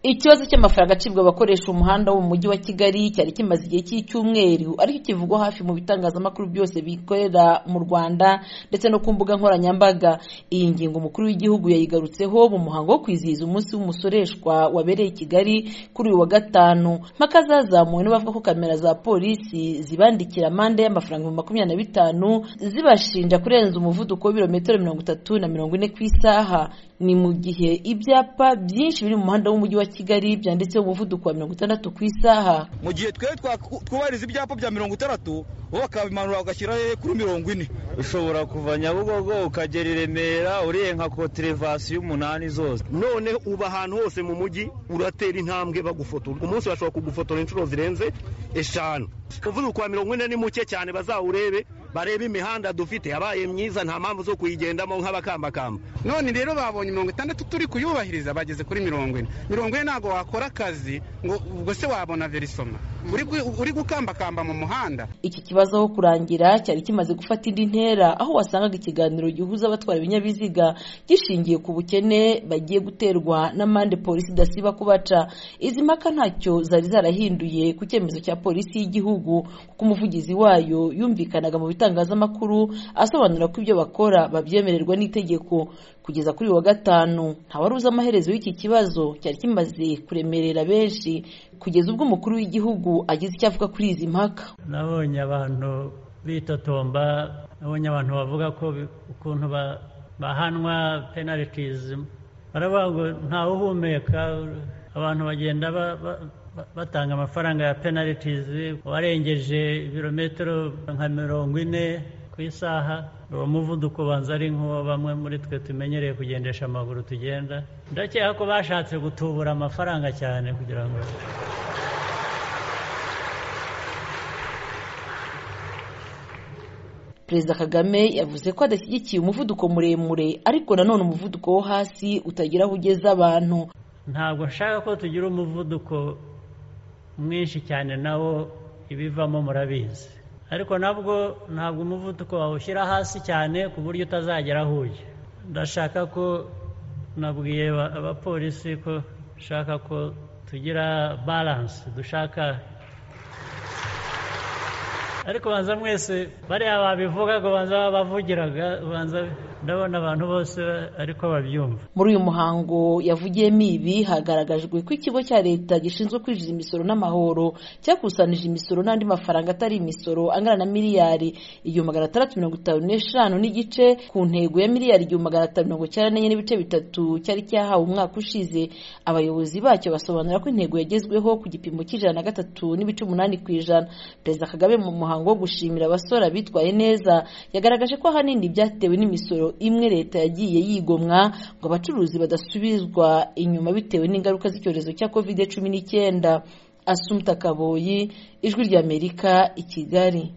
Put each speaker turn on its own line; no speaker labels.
ikibazo cy'amafaranga acibwa abakoresha umuhanda wo mu mujyi wa kigali cyari kimaze igihe cy'icyumweru ariko kivugwa hafi mu bitangazamakuru byose bikorera mu rwanda ndetse no ku mbuga nkoranyambaga iyi ngingo umukuru w'igihugu yayigarutseho mu muhango wo kwizihiza umunsi w'umusoreshwa wabereye i kigali kuri uyu wa gatanu mpaka zazamuwe n'abavuga ko kamera za polisi zibandikira amande y'amafaranga ibihumbi makumyabiri na bitanu zibashinja kurenza umuvuduko w'ibirometero mirongo itatu na mirongo ine ku isaha ni mu gihe ibyapa byinshi biri mu muhanda w'umujyi wa kigali byanditseho umuvuduko wa mirongo itandatu ku isaha
mu gihe twe twubahiriza ibyapa bya mirongo itandatu bo bakabimanura bagashyira kuri mirongo ine
ushobora kuva nyabugogo ukagera i remera urenga koterevasi y'umunani zose
none uba ahantu hose mu mujyi uratera intambwe bagufotora umunsi bashobora kugufotora inshuro zirenze eshanu umuvuduko wa mirongo ine ni muke cyane bazawurebe barebe imihanda dufite yabaye myiza nta mpamvu zo kuyigendamo nk'abakambakamba
none rero babonye mirongo itandatu turi kuyubahiriza bageze kuri mirongo ine mirongo ine ntabwo wakora akazi ngo ubwo se wabona verisoma uri gukambakamba mu muhanda
iki kibazo aho kurangira cyari kimaze gufata indi ntera aho wasangaga ikiganiro gihuza abatwara ibinyabiziga gishingiye ku bukene bagiye guterwa n'amande polisi idasiba kubaca izi mpaka ntacyo zari zarahinduye ku cyemezo cya polisi y'igihugu kuko umuvugizi wayo yumvikanaga mu bitangazamakuru asobanura ko ibyo bakora babyemererwa n'itegeko kugeza kuri uyu wa gatanu ntawari uzi amaherezo y'iki kibazo cyari kimaze kuremerera benshi kugeza ubwo umukuru w'igihugu agize icyo avuga kuri izi mpaka
nabonye abantu bitotomba nabonye abantu bavuga ko ukuntu bahanwa penalitizi baravuga ngo ntawuhumeka abantu bagenda batanga amafaranga ya penalitizi warengeje ibirometero nka mirongo ine ku isaha uwo muvuduko ubanza ari nk'uwo bamwe muri twe tumenyereye kugendesha amaguru tugenda ndakeka ko bashatse gutubura amafaranga cyane kugira ngo
perezida kagame yavuze ko adashyigikiye umuvuduko muremure ariko nanone umuvuduko wo hasi utagira aho ugeza abantu
ntabwo nshaka ko tugira umuvuduko mwinshi cyane nawo ibivamo murabizi ariko nabwo ntabwo umuvuduko wawushyira hasi cyane ku buryo utazagera aho ujya ndashaka ko nabwiye abapolisi ko nshaka ko tugira baranse dushaka ariko banza mwese bariya babivuga ngo banza babavugiraga banza ndabona abantu bose ariko babyumva
muri uyu muhango yavugiyemo ibi hagaragajwe ko ikigo cya leta gishinzwe kwinjiza imisoro n'amahoro cyakusanije imisoro n'andi mafaranga atari imisoro angana na miliyari igihumbi magana atandatu mirongo itanu n'eshanu n'igice ku ntego ya miliyari igihumbi magana atanu mirongo icyenda n'enye n'ibice bitatu cyari cyahawe umwaka ushize abayobozi bacyo basobanura ko intego yagezweho ku gipimo cy'ijana na gatatu n'ibice umunani ku ijana perezida kagame mu muhango wo gushimira abasora bitwaye neza yagaragaje ko ahanini byatewe n'imisoro imwe leta yagiye yigomwa ngo abacuruzi badasubizwa inyuma bitewe n'ingaruka z'icyorezo cya covid cumi n'icyenda asumta kaboyi ijwi ry'amerika i kigali